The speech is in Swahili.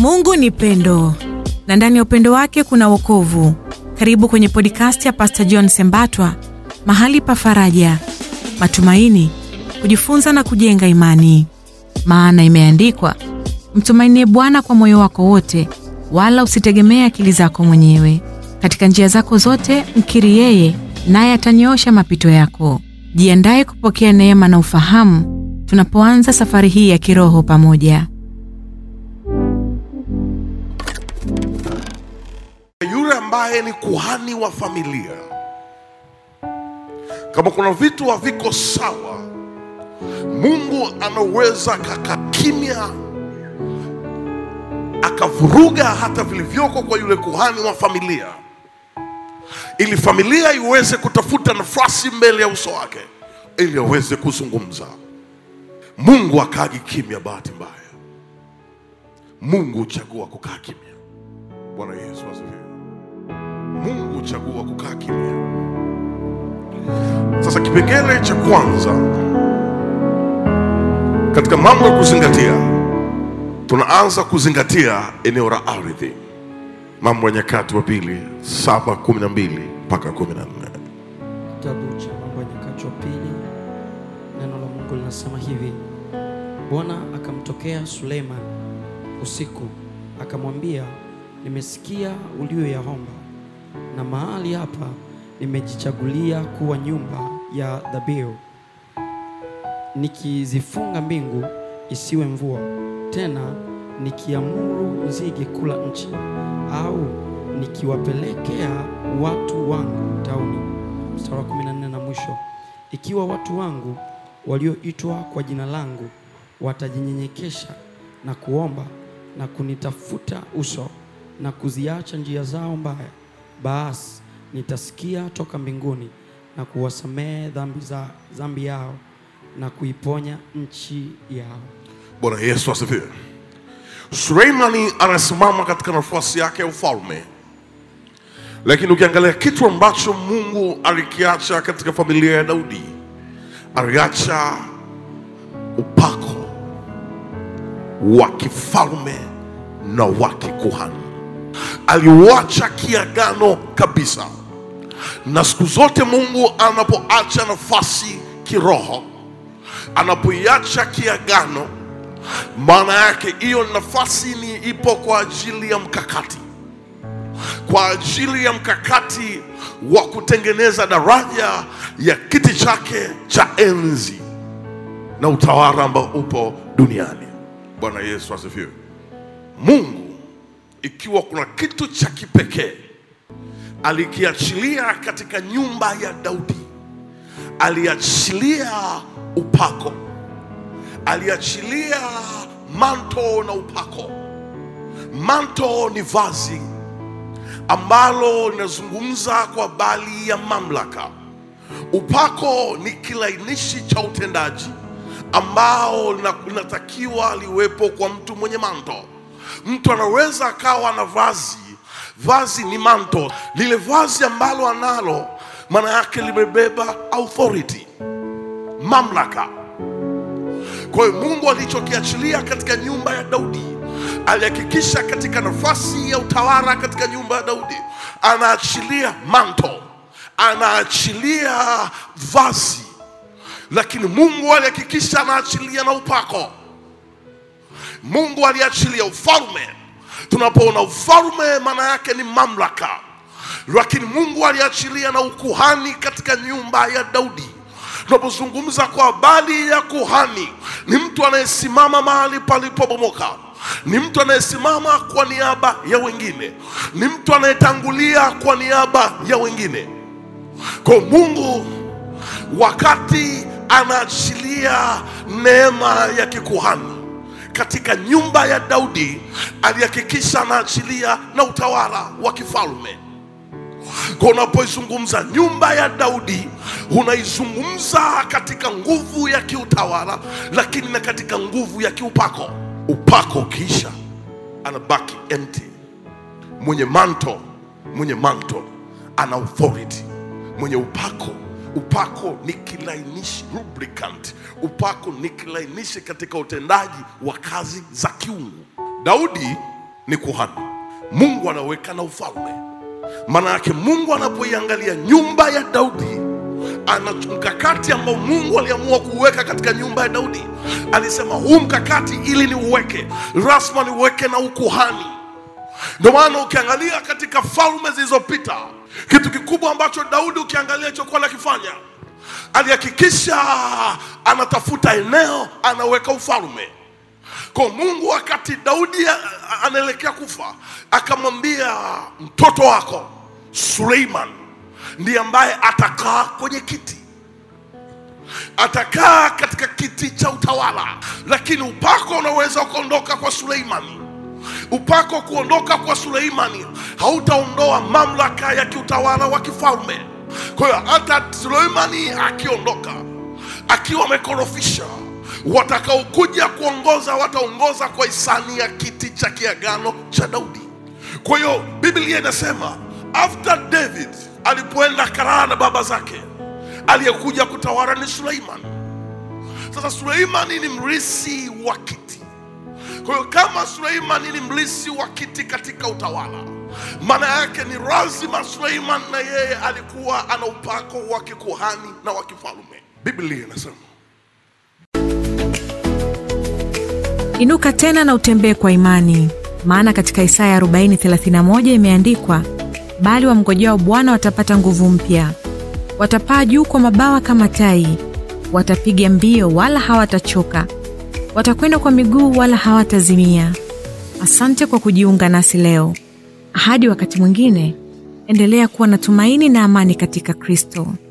Mungu ni pendo na ndani ya upendo wake kuna wokovu. Karibu kwenye podcast ya Pastor John Sembatwa, mahali pa faraja, matumaini, kujifunza na kujenga imani. Maana imeandikwa, mtumainie Bwana kwa moyo wako wote, wala usitegemee akili zako mwenyewe. Katika njia zako zote mkiri yeye, naye atanyoosha mapito yako. Jiandaye kupokea neema na ufahamu tunapoanza safari hii ya kiroho pamoja. yule ambaye ni kuhani wa familia, kama kuna vitu haviko sawa, Mungu anaweza kaka kimya akavuruga hata vilivyoko kwa yule kuhani wa familia, ili familia iweze kutafuta nafasi mbele ya uso wake, ili aweze kuzungumza. Mungu akaagi kimya, bahati mbaya. Mungu huchagua kukaa kimya. Bwana Yesu asifiwe. Mungu huchagua kukaa kimya. Sasa kipengele cha kwanza katika mambo ya kuzingatia, tunaanza kuzingatia eneo la ardhi. Mambo ya Nyakati wa Pili saba kumi na mbili mpaka kumi na nne. Kitabu cha Mambo ya Nyakati wa Pili, neno la Mungu linasema hivi: Bwana akamtokea Suleiman usiku, akamwambia, nimesikia ulioyaomba, na mahali hapa nimejichagulia kuwa nyumba ya dhabihu, nikizifunga mbingu isiwe mvua tena, nikiamuru nzige kula nchi, au nikiwapelekea watu wangu tauni. Mstari wa 14 na mwisho, ikiwa watu wangu walioitwa kwa jina langu watajinyenyekesha na kuomba na kunitafuta uso na kuziacha njia zao mbaya, basi nitasikia toka mbinguni na kuwasamehe dhambi za dhambi yao na kuiponya nchi yao. Bwana Yesu asifiwe. Suleimani anasimama katika nafasi yake ya ufalme, lakini ukiangalia kitu ambacho Mungu alikiacha katika familia ya Daudi, aliacha upako wa kifalme na wa kikuhani. Aliuacha kiagano kabisa, na siku zote Mungu anapoacha nafasi kiroho, anapoiacha kiagano, maana yake hiyo nafasi ni ipo kwa ajili ya mkakati, kwa ajili ya mkakati wa kutengeneza daraja ya kiti chake cha enzi na utawala ambao upo duniani. Bwana Yesu asifiwe. Mungu ikiwa kuna kitu cha kipekee alikiachilia katika nyumba ya Daudi, aliachilia upako, aliachilia manto na upako. Manto ni vazi ambalo linazungumza kwa habari ya mamlaka. Upako ni kilainishi cha utendaji ambao lina- linatakiwa liwepo kwa mtu mwenye manto. Mtu anaweza akawa na vazi, vazi ni manto, lile vazi ambalo analo maana yake limebeba authority, mamlaka. Kwa hiyo Mungu alichokiachilia katika nyumba ya Daudi, alihakikisha katika nafasi ya utawala katika nyumba ya Daudi anaachilia manto, anaachilia vazi, lakini Mungu alihakikisha anaachilia na upako. Mungu aliachilia ufalme. Tunapoona ufalme, maana yake ni mamlaka, lakini Mungu aliachilia na ukuhani katika nyumba ya Daudi. Tunapozungumza kwa habari ya kuhani, ni mtu anayesimama mahali palipobomoka, ni mtu anayesimama kwa niaba ya wengine, ni mtu anayetangulia kwa niaba ya wengine. Kwa Mungu wakati anaachilia neema ya kikuhani katika nyumba ya Daudi, alihakikisha anaachilia na utawala wa kifalme. Kwa unapoizungumza nyumba ya Daudi, unaizungumza katika nguvu ya kiutawala, lakini na katika nguvu ya kiupako. Upako ukiisha, anabaki empty. Mwenye manto, mwenye manto ana authority. Mwenye upako upako ni kilainishi lubricant upako ni kilainishi katika utendaji wa kazi za kiungu daudi ni kuhani. Mungu anaweka na ufalme. Maana yake Mungu anapoiangalia nyumba ya Daudi, ana mkakati ambao Mungu aliamua kuweka katika nyumba ya Daudi. Alisema huu mkakati ili niuweke, lazima niuweke na ukuhani. Ndio maana ukiangalia katika falme zilizopita, kitu kikubwa ambacho Daudi ukiangalia chokuwa nakifanya, alihakikisha anatafuta eneo, anaweka ufalme kwa Mungu. Wakati Daudi a- a- anaelekea kufa, akamwambia mtoto wako Suleiman ndiye ambaye atakaa kwenye kiti atakaa katika kiti cha utawala, lakini upako unaweza ukaondoka kwa Suleimani. Upako kuondoka kwa Suleimani hautaondoa mamlaka ya kiutawala wa kifalme. Kwa hiyo hata Suleimani akiondoka akiwa amekorofisha, watakaokuja kuongoza wataongoza kwa hisani ya kiti cha kiagano cha Daudi. Kwa hiyo Biblia inasema after David alipoenda Kanaani na baba zake, aliyekuja kutawala ni Suleiman. Sasa Suleimani ni mrisi wa kiti. Kwa hiyo kama Suleimani ni mrisi wa kiti katika utawala, maana yake ni lazima Suleiman na yeye alikuwa ana upako wa kikuhani na wa kifalme. Biblia inasema Inuka tena na utembee kwa imani, maana katika Isaya 40:31 imeandikwa, bali wamngojao Bwana watapata nguvu mpya, watapaa juu kwa mabawa kama tai, watapiga mbio wala hawatachoka, watakwenda kwa miguu wala hawatazimia. Asante kwa kujiunga nasi leo. Hadi wakati mwingine, endelea kuwa na tumaini na amani katika Kristo.